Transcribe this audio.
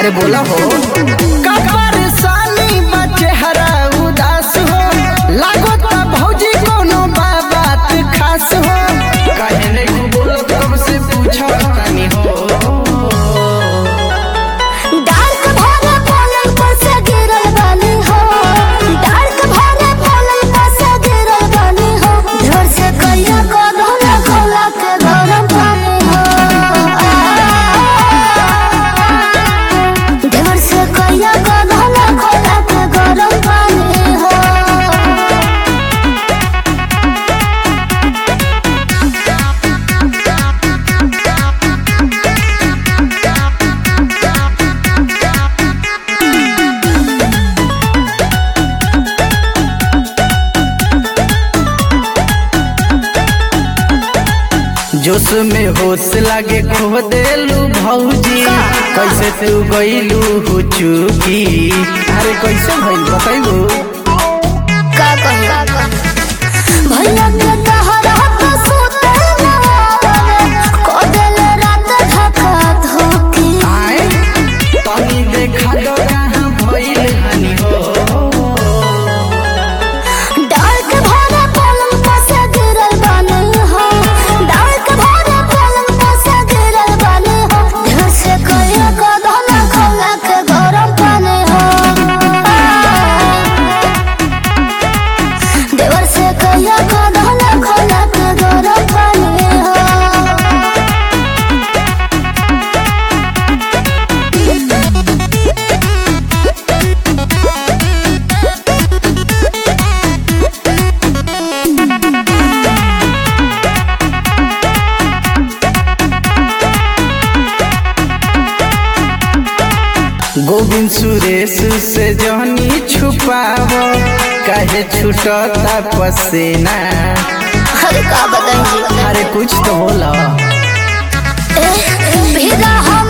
अरे बोला हो का परेशानी बा चेहरा उदास हो लागो ता भौजी कोनो बा बात खास हो काहे नहीं बोलत कब से पूछा तानी हो डार्क भरे पलंग पर से गिरल बानी हो डार्क भरे पलंग पर से गिरल बानी हो घर से कहिया को धोला खोला के गरम पानी हो घर से कहिया को धोला खोला के गरम पानी हो जोश में होश लागे खो देलू भौजी कैसे तू गईलू हो चुकी अरे कैसे भइल बताइबू का कहिया भैया के तहरा तो सुते ना को दिल रात धका धोकी आए पानी देखा दो कहाँ भइल हनी हो डार्क भरे पलंग पर से गिरल बानी हो डार्क भरे पलंग पर से गिरल बानी हो घर से कहिया को धोला खोला के गरम पानी हो देवर से कहिया को धोला खोला के गरम पानी हो गोविंद सुरेश से जहनी छुपाव काहे छूटता पसेना अरे का बताएंगे अरे कुछ तो बोला भीगा हम